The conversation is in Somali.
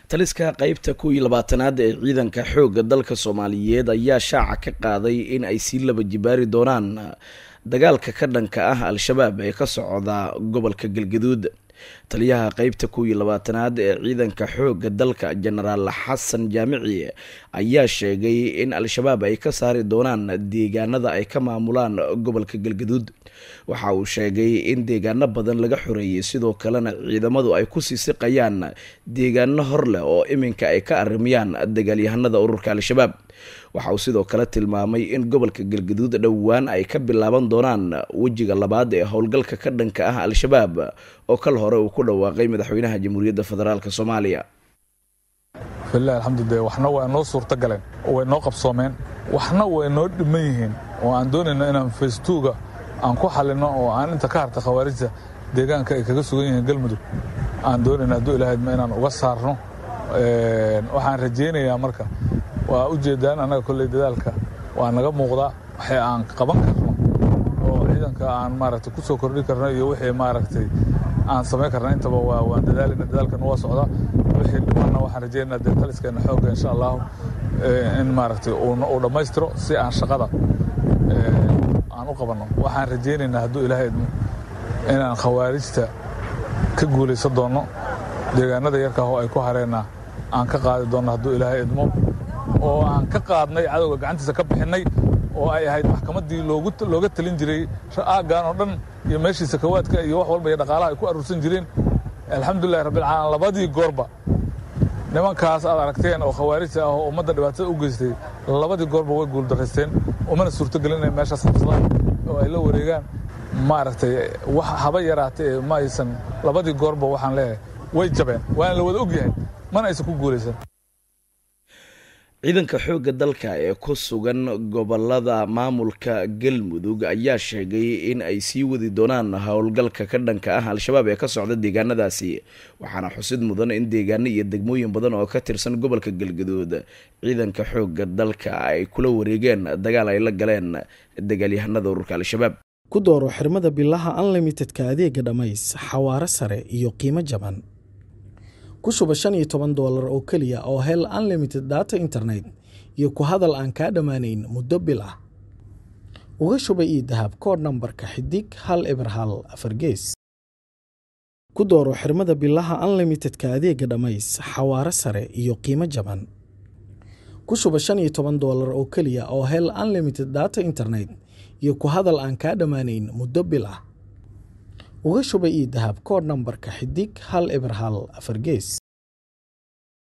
taliska qeybta kuw iyo labaatanaad ee ciidanka xoogga dalka soomaaliyeed ayaa shaaca ka qaaday in ay sii laba jibaari doonaan dagaalka ka dhanka ah al-shabaab ee ka socda gobolka galgaduud taliyaha qeybta kuw iyo labaatanaad ee ciidanka xoogga dalka jenaraal xasan jaamici ayaa sheegay in al-shabaab ay ka saari doonaan deegaanada ay ka maamulaan gobolka galgaduud waxa uu sheegay in deegaano badan laga xoreeyey sidoo kalena ciidamadu ay kusii siqayaan deegaano hor leh oo iminka ay ka arimiyaan dagaalyahanada ururka al-shabaab waxa uu sidoo kale tilmaamay in gobolka galgaduud dhowaan ay ka bilaaban doonaan wejiga labaad ee howlgalka ka dhanka ah al-shabaab oo kal hore uu ku dhawaaqay madaxweynaha jamhuuriyadda federaalk soomaaliya filah alxamdulilah waxna waa noo suurta galeen oo way noo qabsoomeen waxna way noo dhiman yihiin oo aan doonayno inaan faystuuga aan ku xalino oo aan inta ka harta khawaarijta deegaanka ay kaga sugan yihiin galmudug aan doonayno hadduu ilahaydma inaan uga saarno waxaan rajaynayaa marka waa u jeedaan annaga kolley dadaalka waa naga muuqdaa waxay aan qaban karno oo ciidanka aan maaragtay ku soo kordhin karno iyo wixii maaragtay aan samayn karna intaba waa waan dadaalina dadaalkana waa socdaa wixii dhimanna waxaan rajaynaa dee taliskeenna xoogga insha allahu in maaragtay uu dhammaystiro si aan shaqada aan u qabanno waxaan rajaynaynaa hadduu ilaahay idmo inaan khawaarijta ka guulaysan doonno deegaanada yarkaah oo ay ku hareenna aan ka qaadi doonno hadduu ilaahay idmo oo aan ka qaadnay cadowga gacantiisa ka bixinnay oo ay ahayd maxkamaddii looga talin jiray aaggan oo dhan iyo meeshii sakawaadka iyo wax walba iyo dhaqaalaha ay ku aruursan jireen alxamdulilahi rabbilcaalamiin labadii goorba nimankaas aad aragteen oo khawaarijta ah oo ummadda dhibaatada u geystay labadii goorba way guuldaraysteen umana suurtogelin inay meeshaas qabsadaan oo ay la wareegaan maaragtay wax haba yaraatee ma aysan labadii goorba waxaan leeyahay way jabeen waana la wada og yahay mana aysan ku guulaysan ciidanka xoogga dalka ee ku sugan gobolada maamulka galmudug ayaa sheegay in ay sii wadi doonaan howlgalka ka dhanka ah al-shabaab ee ka socda deegaanadaasi waxaana xusid mudan in deegaano iyo degmooyin badan oo ka tirsan gobolka galgaduud ciidanka xoogga dalka ay kula wareegeen dagaal ay la galeen dagaalyahanada ururka al-shabaab ku dooro xirmada bilaha unlimitedka adeega dhammays xawaaro sare iyo qiimo jaban ku shuba shan iyo toban doolar oo keliya oo hel unlimited data internet iyo ku hadal aan kaa dhammaanayn muddo bil ah uga shuba io dahab kood nambarka xidig hal eber hal afar gees ku dooro xirmada bilaha unlimitedka adeega dhammays xawaaro sare iyo qiimo jaban ku shuba shan iyo toban doolar oo keliya oo hel unlimited data internet iyo ku hadal aan kaa dhammaanayn muddo bil ah uga shuba io dahab kood nambarka xidig hal eber hal afar gees